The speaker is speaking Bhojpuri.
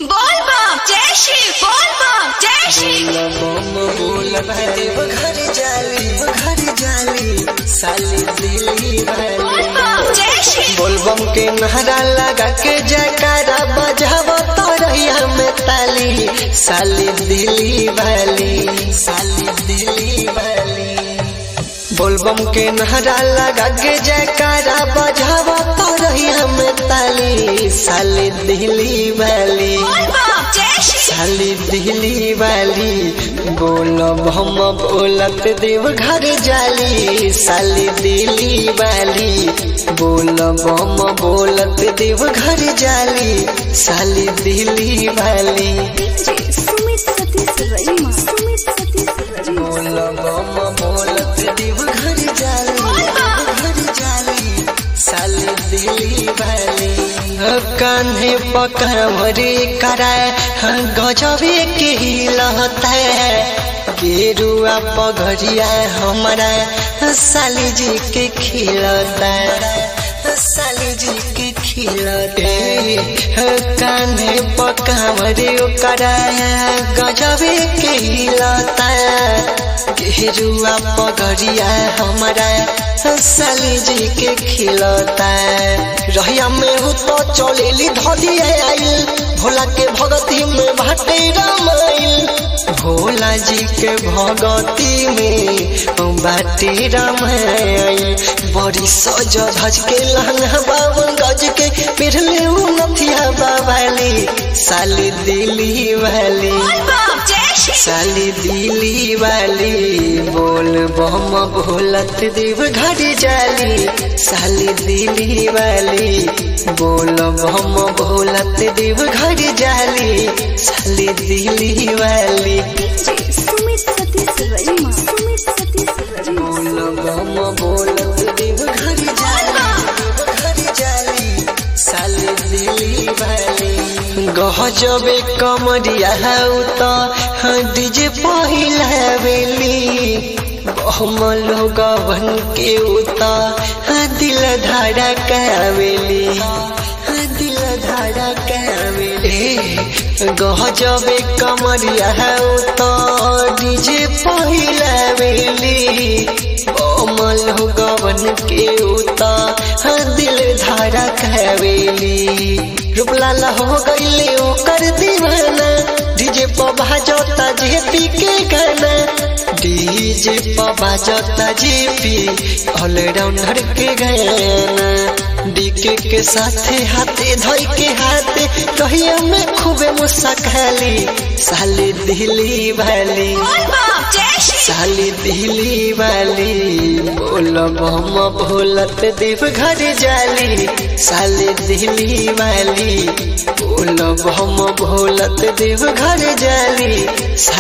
बोल बम जय श्री बोल बम जय श्री बम बोलत देव घर जाली घर जाली साली दिली बोल वाली बम जय श्री बोलबम के नहरा लगा के जयकारा बजाव तो रहिया में ताली साली दिली वाली साली दिली वाली बोलबम के नहरा लगा के जयकारा बजाव तो रहिया में ताली साली दिली वाली बोल बम जय श्री साली दिली वाली बोलब हम बोलत देव घर जाली साली दिली वाली बोलब हम बोलत देव घर जाली साली दिली वाली सुमित सतीश रईमा सुमित सतीश रईमा बोलब हम बोलत देव घर जाली घर जाली साली दिली वाली कान्हे पकड़े कराए गजबे के हिलता है गेरुआ पगड़िया हमारा साली जी के खिलता साली जी के खिलते कान्हे पकड़े कराए गजबे के हिलता गेरुआ पगड़िया हमारा साली जी के खिलता रहिया में हो तो चलेली धलिया आइल भोला के भगती में भाटे रामाइल भोला जी के भगती में बाटे रामाइल बड़ी सज धज के लहंगा बावन गज के पिरले नथिया बाबाली साली दिली वाली बोल बम जय श्री साली दिली वाली बोल बम भोलत देव घर जाली साली दिली वाली बोल बम भोलत देव घर जाली साली दिली वाली सुमित सतीश रईमा सुमित सतीश रईमा बोल बम भोलत देव घर जाली घर जाली साली दिली वाली गहजबे कमरिया हौ त डीजे पहिला बेली हम लोग बन के उता दिल धारा कावेली दिल धारा कावेली गहजबे कमरिया हौ त डीजे पहिला बेली हम लोग बन के उता दिल धारा कावेली रूपलाल हो गईले ओकर दीवाना डीजे पर बाजता जेपी के गाना डीजे पर बाजता जेपी ऑलराउंडर के गाना डीके के साथे हाथे धोई के हाथे कहिया में खूबे मुस्काली साली दिली वाली बोल बम जय श्री साली दिली वाली बोलब हम भोलत देव घर जाली साली दिली वाली बोलब हम भोलत देव घर जाली